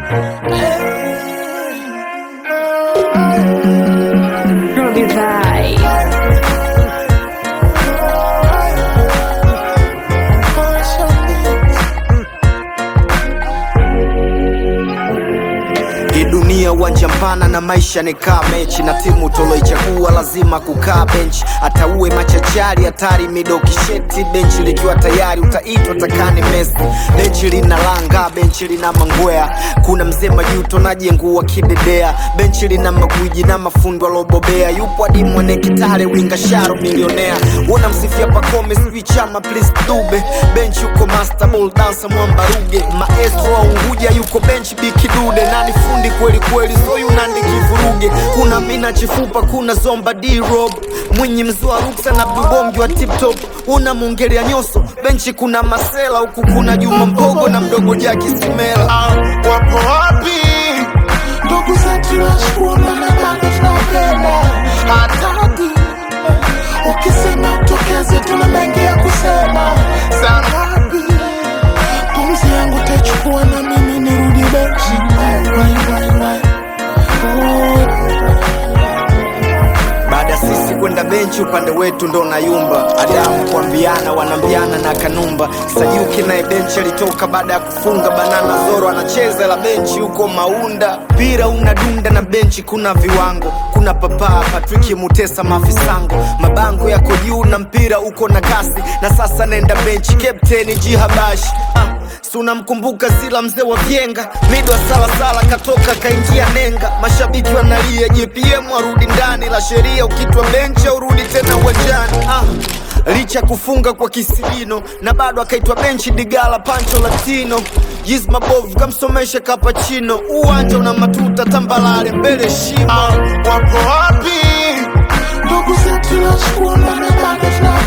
Ruby Vibe. Hii dunia uwanja mpana na maisha ni kaa mechi na timu toloichagua lazima kukaa benchi hata uwe machachari hatari mido kisheti benchi likiwa tayari utaitwa takani Messi benchi lina langa benchi lina mangwea kuna mzee majuto najengua kidedea benchi lina magwiji na mafundo alobobea yupo hadi mwene kitale winga sharo milionea wona msifia pakome sijui chama please dube benchi yuko master ball dancer mwamba ruge maestro wa unguja yuko benchi bikidude nani fundi kweli kweli soyu nandi kivuruge kuna mina chifupa kuna zomba d-rob mwinyi mzua ruksa na bubongi wa tiptop una mungelia nyoso benchi kuna masela huku kuna juma mpogo na mdogo jaki simela Ah, wapo wapi ndugu zetu washukuru na bado tunapenda hatadi ukisema utokeze tuna mengi ya kusema sangapi pumzi yangu taichukua na mimi nirudi benchi Wai, wai, wai. Oh. baada ya sisi kwenda benchi upande wetu ndo nayumba adamu kuambiana wanambiana na kanumba sayuki naye benchi alitoka baada ya kufunga banana zoro anacheza la benchi huko maunda mpira unadunda na benchi kuna viwango kuna papaa patriki mutesa mafisango mabango yako juu na mpira uko na kasi na sasa naenda benchi kapteni jihabashi ah. Si unamkumbuka Sila mzee wa Vyenga, mido wa salasala katoka kaingia nenga, mashabiki wanalia JPM arudi ndani, la sheria ukitwa benchi urudi tena uwanjani ah. Licha kufunga kwa kisigino na bado akaitwa benchi Digala Pancho Latino Yiz mabovu kamsomesha kapachino, uwanja una matuta tambalale mbele shimo Ah, wapo wapi ndugu zetu washukuru na bado tunapenda